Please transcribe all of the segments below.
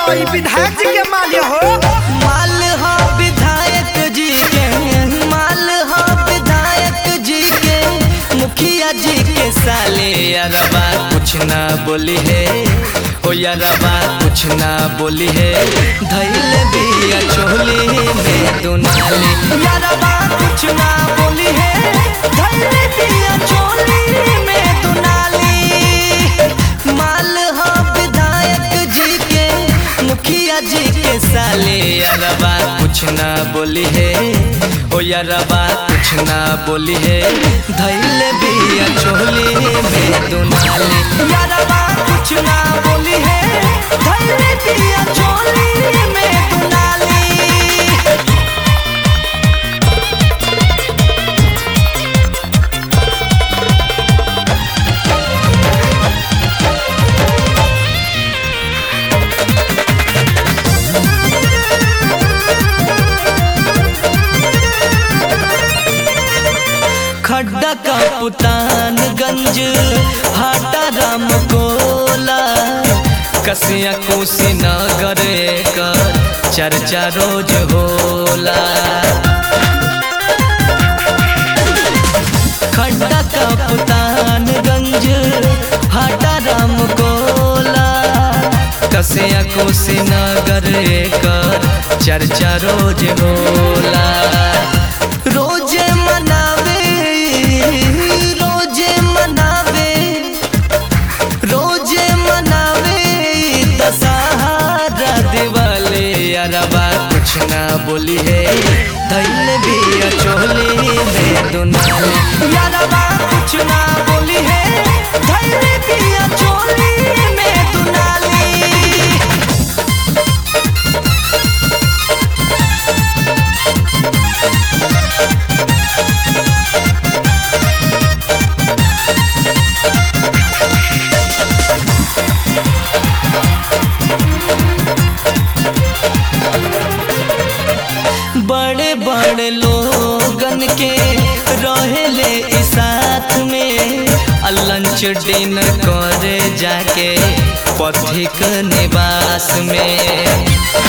ई विधायक जी के माल्य हो माल हो विधायक जी के माल हो विधायक जी के मुखिया जी के साले अरबा कुछ ना बोली है ओ यारबा कुछ ना बोली है धैल बिया चोली में दुनाली यारबा कुछ ना बोली है धैल बिया चोली में दुनाली माल हो विधायक जी के मुखिया जी के साले अरबा कुछ ना बोली है ओ यारबा कुछ ना बोली है धैल बिया चोली में दुनाली यारबा कुछ ना बोली है धैल बिया चोली में दुनाली खड्डा का पुतानगंज हाटा राम कोला कसिया कोसी नगर कर चर्चा रोज होला खड्डा का पुतानगंज हाटा राम कोला कसिया कोसी नगर कर चर्चा रोज होला रोजे मनावे रोजे मनावे रोजे मनावे दशहरा दिवाले अरबा कुछ ना बोली है धैल भी चोली में दुनाली अरबा कुछ ना बोली है धैल भी चोली में दुनाली बड़े बड़े लोगन के रहेले ई साथ में आ लंच डिनर करे जाके पथिक निवास में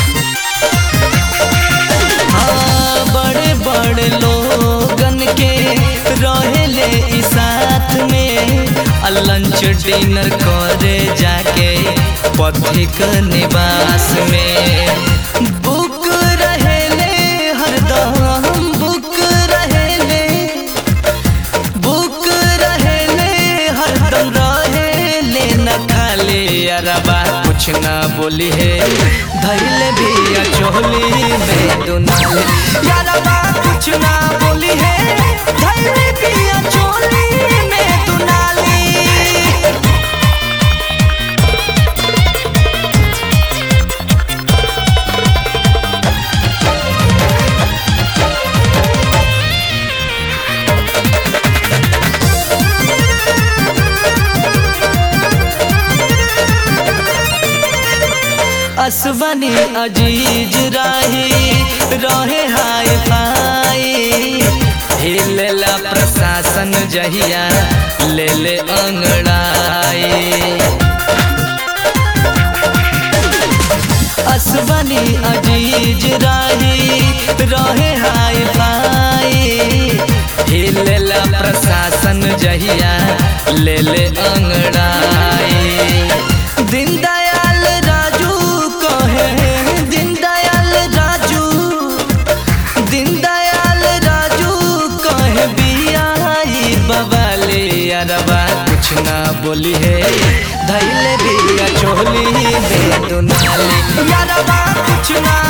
हाँ बड़े बड़े लोगन के रहेले ई साथ में आ लंच डिनर करे जाके पथिक निवास में बुक रहेले हरदम बुक रहेले बुक रहेले हरदम रहेले न खाले अरबा कुछ ना बोली है धैल भी चोली में दुनाले अरबा कुछ ना बोली है धैल भी चोली में दुनाली असबनी अजीज राही रहे हाय फाई हिलेला प्रशासन जहिया ले ले अंगड़ाई असबनी अजीज राही रहे हाय फाई हिलेला प्रशासन जहिया ले ले अंगड़ाई दीनदयाल राजू कहे दीनदयाल राजू दीनदयाल राजू कहे बियाई बवाले अरबा कुछ ना बोली है धैले बिया चोली में दुनाली अरबा कुछ ना